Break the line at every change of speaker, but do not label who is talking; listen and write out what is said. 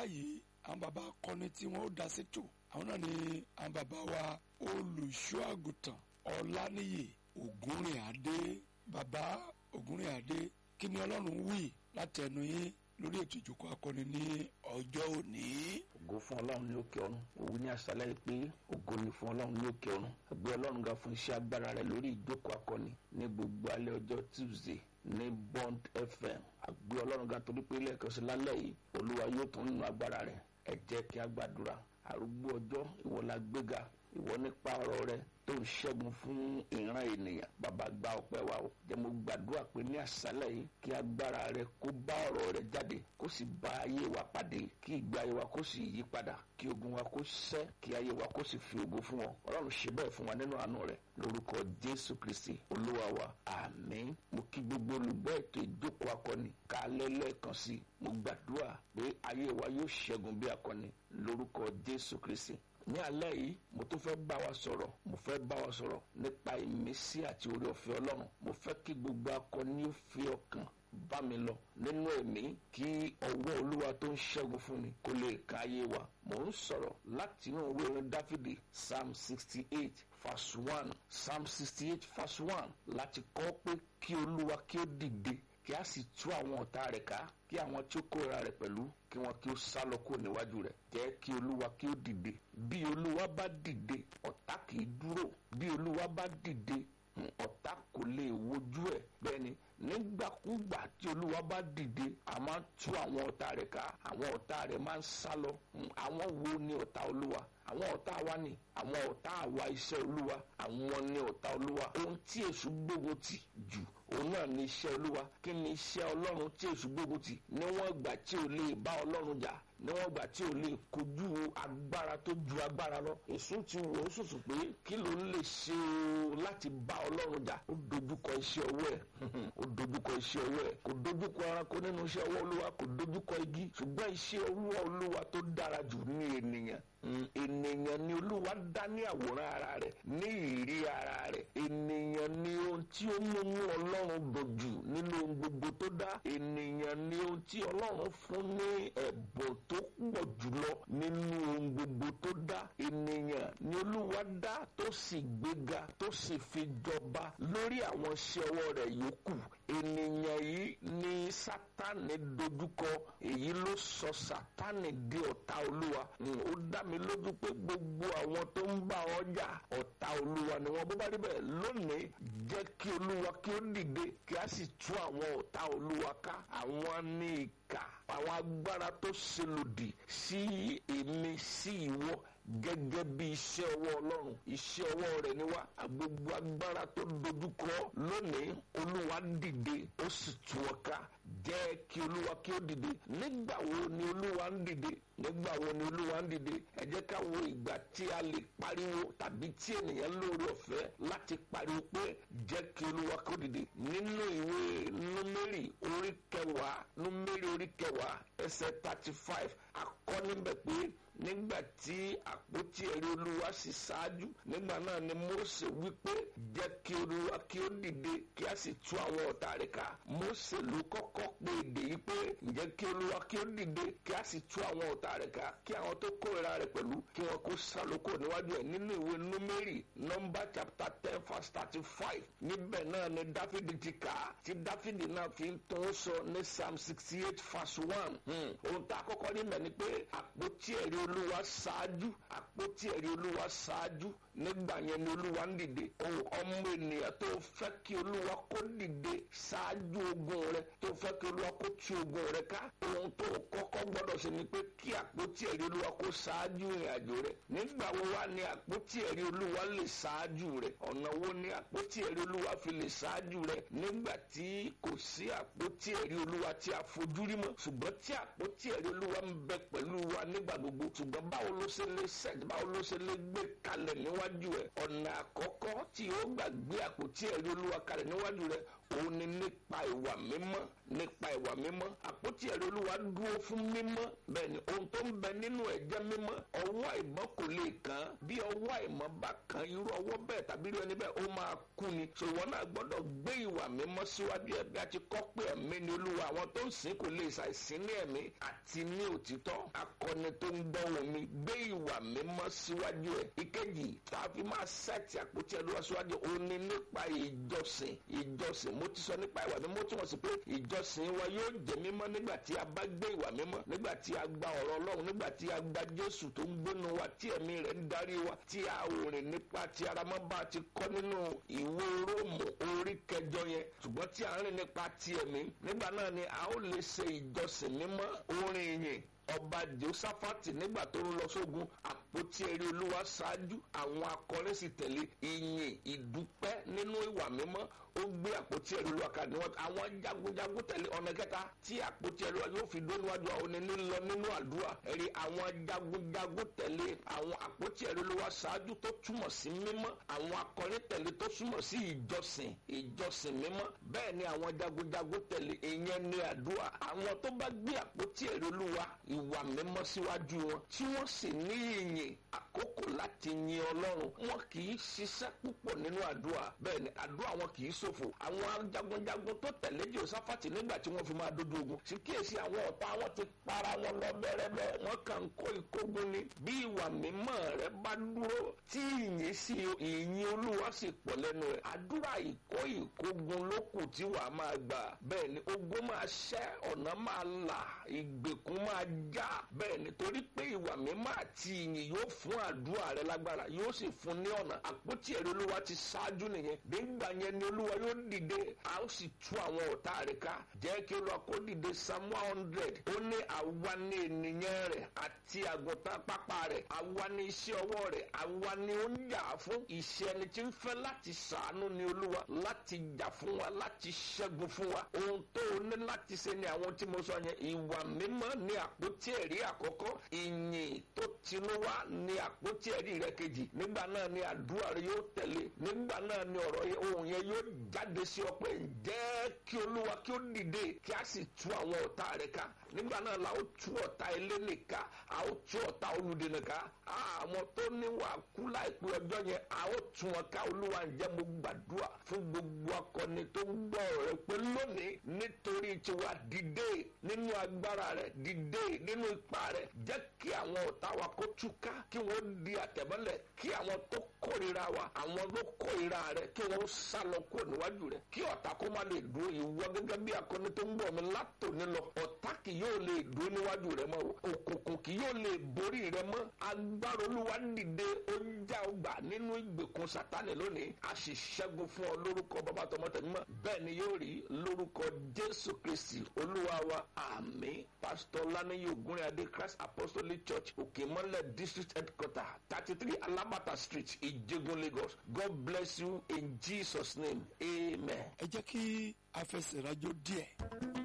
báyìí àwọn bàbá akọni tí wọ́n ó dá sétò àwọn náà ni àwọn bàbá wa olùṣọ́ àgùntàn ọláníyè ògúnrìnàdé bàbá ògúnrìnàdé kí ni ọlọ́run wí látẹnu yín lórí ètò ìjókòó akọni ní ọjọ́ òní.
ògo fún ọlọ́run ní òkè ọ̀run òwú ní àṣálẹ́ pé ògo ni fún ọlọ́run ní òkè ọ̀run ẹgbẹ́ ọlọ́run ga fún iṣẹ́ agbára rẹ̀ lórí ìjókòó akọni ní gbogbo alẹ́ ọjọ́ tuesday ní bond fm àgbẹ̀ ọlọ́run ga torí pé lẹ́ẹ̀kan sí lálẹ́ yìí olúwa yóò tún nínú agbára rẹ̀ ẹ jẹ́ kí a gbàdúrà arúgbó ọjọ́ ìwọ la gbéga ìwọ nípa ọ̀rọ̀ rẹ tó ń ṣẹ́gun fún ìran ènìyàn bàbá gba ọpẹ́ wa o jẹ́ mo gbàdúrà pé ní àṣálẹ́ yìí kí agbára rẹ kó bá ọ̀rọ̀ rẹ jáde kó sì bá ayé wa pàdé kí ìgbé ayé wa kó sì yí padà kí ogun wa kó ṣẹ́ kí ayé wa kó sì fi ògo fún wọn ọlọ́run ṣe bẹ́ẹ̀ fún wa nínú àánú rẹ lórúkọ jésù kristi olúwa wa àmín mo kí gbogbo olùgbọ́ ètò ìjókòó akọni kálẹ̀ lẹ́ẹ̀kan sí i mo gbàdúrà pé ayé wa yóò ṣẹ́gun bí akọni lórúkọ jésù kristi ní alẹ́ yìí mo tún fẹ́ bá wa sọ̀rọ̀ mo fẹ́ bá wa sọ̀rọ̀ nípa ìmísí àti orí ọ̀fẹ́ ọlọ́run mo fẹ́ kí gbogbo akọni ó fi ọkàn bá mi lọ nínú ẹ̀mí kí ọwọ́ olúwa tó ń ṣẹ́gun fún mi kó lè ka ayé wa mo ń sọ̀rọ̀ láti inú ìwé orin dáfídì psalm sixty eight verse one psalm sixty eight verse one láti kọ́ pé kí olúwa kí ó dìde kí a sì tú àwọn ọ̀tá rẹ̀ ká kí àwọn tí ó kóra rẹ̀ pẹ̀lú kí wọn kí ó sá lọ kó níwájú rẹ̀ jẹ́ kí olúwa kí ó dìde bí olúwa bá dìde ọ̀tá kì í dúró bí olúwa bá dìde ọ̀tá kò lè wojú ẹ̀ bẹ́ẹ̀ ni nígbàkúgbà tí olúwa bá dìde a máa ń tú àwọn ọ̀tá rẹ̀ ká àwọn ọ̀tá rẹ̀ máa ń sá lọ àwọn wo ni ọ̀tá olúwa àwọn ọ̀tá wa ni àwọn ọ̀tá àwa iṣẹ́ olúwa àwọn ni ọ̀tá olúwa ohun tí èṣù gbógun tì jù òun náà ni iṣẹ́ olúwa kí ni iṣẹ́ ọlọ́run tí èṣù gbógun tì níwọ̀n ìgbà tí ò lè bá ọlọ́run jà níwọ̀n ìgbà tí ò lè kojú agbára tó ju agbára lọ èṣù ti wò ó sùsù pé kí ló ń lè ṣe o láti bá ọlọ́run jà ó dojúkọ iṣẹ́ ọwọ́ ẹ̀ ó dojúkọ iṣẹ́ ọwọ́ ẹ̀ kò dojúkọ ẹranko nínú iṣẹ́ ọwọ́ olúwa kò dojúkọ igi ṣùgbọ́n iṣẹ́ ọwọ́ olúwa tó dára jù ní ènìyàn ènìyàn ni olúwa dá ní àwòrán ara rẹ̀ ní ìrí ara rẹ̀ ènìyàn ni ohun tí ó mú mú ọlọ́run dojú nínú ohun gbogbo tó dá ènìyàn ni ohun tí ọlọ́run fún ní ẹ̀bùn tó pọ̀ jùlọ nínú ohun gbogbo tó dá ènìyàn ni olúwa dá tó sì gbéga tó sì fi jọba lórí àwọn iṣẹ́ ọwọ́ rẹ̀ yòókù ènìyàn yìí ni sátánì dojúkọ èyí ló sọ sátánì di ọ̀tá olúwa ó dá mi lójú pé gbogbo àwọn tó ń bá ọjà ọ̀tá olúwa ni wọ́n bó bá rí bẹ́ẹ̀ lónìí jẹ́ kí olúwa kí ó dìde kí a sì tú àwọn ọ̀tá olúwa ká àwọn ní ìkà àwọn agbára tó ṣe lòdì sí èmi sí ìwọ gẹ́gẹ́ bí iṣẹ́ ọwọ́ ọlọ́run iṣẹ́ ọwọ́ rẹ̀ ni wá gbogbo agbára tó dojúkọ lónìí olúwa dìde ó sì tú ọ ká jẹ́ kí olúwa kí ó dìde nígbà wo ni olúwa ń dìde nígbà wo ni olúwa ń dìde ẹ jẹ́ ká wo ìgbà tí a lè pariwo tàbí tí ènìyàn lóore ọ̀fẹ́ láti pariwo pé jẹ́ kí olúwa kí ó dìde nínú ìwé númérì orí kẹwàá númérì orí kẹwàá ẹsẹ̀ thirty five akọ níbẹ̀ pé nígbà tí àpótí ẹ̀rí olúwa sì ṣáájú nígbà náà ni Mósè wípé jẹ́ kí olúwa kí ó dìde kí a sì tú àwọn ọ̀tá rẹ̀ ká Mósè ló kọ́kọ́ pé èdè yìí pé ǹjẹ́ kí olúwa kí ó dìde kí a sì tú àwọn ọ̀tá rẹ̀ ká kí àwọn tó kórìíra rẹ̀ pẹ̀lú kí wọn kó sálókò níwájú ẹ̀ nínú ìwé númérì nọ́mbà chapter ten verse thirty five níbẹ̀ náà ni dáfídì ti kà á tí dáfídì náà fi ń tún sọ ní psalm sixty eight verse one ohun tá a kọ́kọ́ níbẹ̀ ni pé àpótí ẹ̀rí olúwa ṣáájú àpótí ẹ̀rí olúwa ṣáájú nígbà yẹn ni olúwa ń dìde ohun ọmọ ènìyàn tó fẹ́ kí olúwa kó dìde ṣáájú ogun rẹ tó fẹ́ kí olúwa kó tú ogun rẹ ká ohun tó kọ́kọ́ gbọ́dọ̀ ṣe ni pé kí àpótí ẹ̀rí olúwa kó ṣáájú ìrìn àjò rẹ nígbà wo wá ni àpótí ẹ̀rí olúwa lè ṣáájú rẹ ọ̀nà wo ni àpótí ẹ̀rí olúwa fi lè ṣáájú rẹ nígbà tí kò sí àpótí ẹ̀rí olúwa tí a fojú rí mọ́ ṣùgbọ́n tí àpótí ẹ̀rí olúwa ń bẹ pẹ̀lú wa nígbà gbogbo ṣùgbọ́n báwo ló ṣe lè ṣẹ̀ báwo ló ṣe lè gbé kalẹ̀ níwájú ẹ̀ ọ̀nà àkọ́kọ́ tí ó gbàgbé àpótí ẹ̀rí olúwa kalẹ̀ níwájú rẹ̀ òun ni nípa ìwà mímọ́ nípa ìwà mímọ́ àpótí ẹ̀rí olúwa dúró fún mímọ́ bẹ́ẹ̀ ni ohun tó ń bẹ nínú ẹ̀ jẹ́ mímọ́ ọwọ́ àìmọ́ kò lè kàn án bí ọwọ́ àìmọ́ bá kan irú ọwọ́ bẹ́ẹ̀ tàbí irú ẹni bẹ́ẹ̀ ó máa kú ni ṣòwò náà gbọ́dọ̀ gbé ìwà mímọ́ síwájú ẹ̀ bí a ti kọ́ pé ẹ̀mí ni olúwa àwọn tó ń sìn kò lè ṣàìsìn ní ẹ̀mí àti ní òtítọ́ akọni tó ń gbọ́ omi gbé ìwà mímọ́ síwájú ẹ̀ ìkejì tá a fi máa sẹ́ẹ̀tì àpótí ẹ̀rọ síwájú ó ní nípa ìjọsìn ìjọsìn mo ti sọ nípa ìwà mímọ́ tí wọ́n sì pé ìjọsìn wa yóò jẹ́ mímọ́ nígbà tí a bá gbé ìwà mímọ́ nígbà tí a gba ọ̀rọ̀ ọlọ́run nígbà tí a gba jésù tó ń gbónu wa tí ẹ̀mí rẹ̀ ń darí wa tí a ò rìn nípa tí ara mọ́ bá ti kọ́ nínú ìwé róòmù orí kẹjọ yẹn ṣùgbọ́n tí a ń rìn nípa ti ẹ̀mí nígbà náà ni a ó lè ṣe ìjọsìn mímọ́ orin ìyìn ọba josafati nígbà tó ń lọ sógun àpótí ẹrí olúwa ṣáájú àwọn akọrin sì tẹ̀lé ìyìn ìdúpẹ́ nínú ìwà mímọ́ ó gbé àpótí ẹrí olúwa kan níwọ̀n àwọn jagunjagun tẹ̀lé ọ̀nà kẹta tí àpótí ẹrí olúwa yóò fi dó níwájú àwọn oníní lọ nínú àdúrà ẹ̀rí àwọn jagunjagun tẹ̀lé àwọn àpótí ẹrí olúwa ṣáájú tó túmọ̀ sí mímọ́ àwọn akọrin tẹ̀lé tó túmọ̀ sí ìjọsìn ìjọsìn mímọ́ bẹ́ẹ̀ ni àwọn jagunjagun tẹ̀lé ìyẹn ní àdúrà àwọn tó bá gbé àpótí ẹrí olúwa ìwà mímọ́ síwájú wọn tí wọ́n sì ní ìyìn àkókò láti yin ọlọ́run wọn kì í ṣiṣẹ́ púpọ̀ nínú àdúrà bẹ́ẹ̀ ni àdúrà wọn kì í ṣòfò àwọn jagunjagun tó tẹ̀lé josafati nígbà tí wọ́n fi máa dojú ogun sì kíyèsí àwọn ọ̀tá wọn ti para wọn lọ bẹ́rẹ́bẹ́ wọn kàn ń kó ìkógun ni bí ìwà mímọ́ rẹ bá dúró tí ìyìn sí ìyìn olúwa sì pọ̀ lẹ́nu rẹ̀ àdúrà ìkó ìkógun ló kù tí wàá máa gbà bẹ́ẹ̀ ni ogun máa ṣẹ́ ọ̀nà máa là ìgbèkùn máa já bẹ́ẹ̀ nítorí pé ìwà mímọ́ àti ìyìn yóò fún àdúrà rẹ lágbára yóò sì fún ní ọ̀nà àpótí ẹ̀rí olúwa ti ṣáájú nìyẹn nígbà yẹn ni olúwa yóò dìde a ó sì tú àwọn ọ̀tá rẹ̀ ká jẹ́ kí olúwa kó dìde psalm one hundred ó ní àwa ni ènìyàn rẹ̀ àti àgùntàn pápá rẹ̀ àwa ni iṣẹ́ ọwọ́ rẹ̀ àwa ni ó ń jà fún iṣẹ́ ẹni tí ń fẹ́ láti ṣàánú ni olúwa láti jà fún wa láti ṣẹ́gun fún wa ohun tó o ní láti ṣe ni àwọn tí mo sọ yẹn ìwà mímọ́ ni àpótí ẹ̀rí àkọ́kọ́ ìyìn tó tinú wá ní àpótí ẹ̀rí rẹ kejì nígbà náà ni àdúrà rẹ yóò tẹ̀lé nígbà náà ni ọ̀rọ̀ yẹn ohun yẹn yóò jáde sí ọ pé jẹ́ kí olúwa kí ó dìde kí a sì tú àwọn ọ̀tá rẹ ká nígbà náà la ó tú ọ̀tá eléni ká a ó tú ọ̀tá olùdènà ká àwọn tó níwà kú láìpẹ́ ọjọ́ yẹn a ó tú wọn ká olúwa ǹjẹ́ mo gbàdúrà fún gbogbo akọni tó ń gbọ́ rẹ pé lónìí nítorí tiwa dìde nínú agbára rẹ dìde nínú ipa rẹ jẹ́ kí àwọn ọ̀tá wa kó túká kí wọ́n di àtẹ̀mọ́lẹ̀ kí àwọn tó kórìíra wa àwọn tó kórìíra rẹ kí wọ́n sá lọ kúrò níwájú rẹ kí ọ̀tá kó má lè dúró ìwọ gẹ́gẹ́ bí akọni tó ń bọ̀ mi látòní lọ ọ̀tá kì yóò lè dúró níwájú rẹ mọ́ òkùnkùn kì yóò lè borí rẹ mọ́ agbára olúwa dìde ó já ọgbà nínú ìgbèkùn sátánì lónìí a sì ṣẹ́gun fún ọ lórúkọ bàbá tọmọtẹmímọ́ bẹ́ẹ̀ ni yóò rí lórúkọ jésù kristi olúwa wa àmín pásítọ̀ lánàá ògúnrẹ́ adé christ apostolic church òkèmọ́lẹ̀ district headquarter thirty three alabata street ìjẹgun lagos god bless you in jesus name amen.
ẹ jẹ́ kí a fẹsẹ̀ rájò díẹ̀.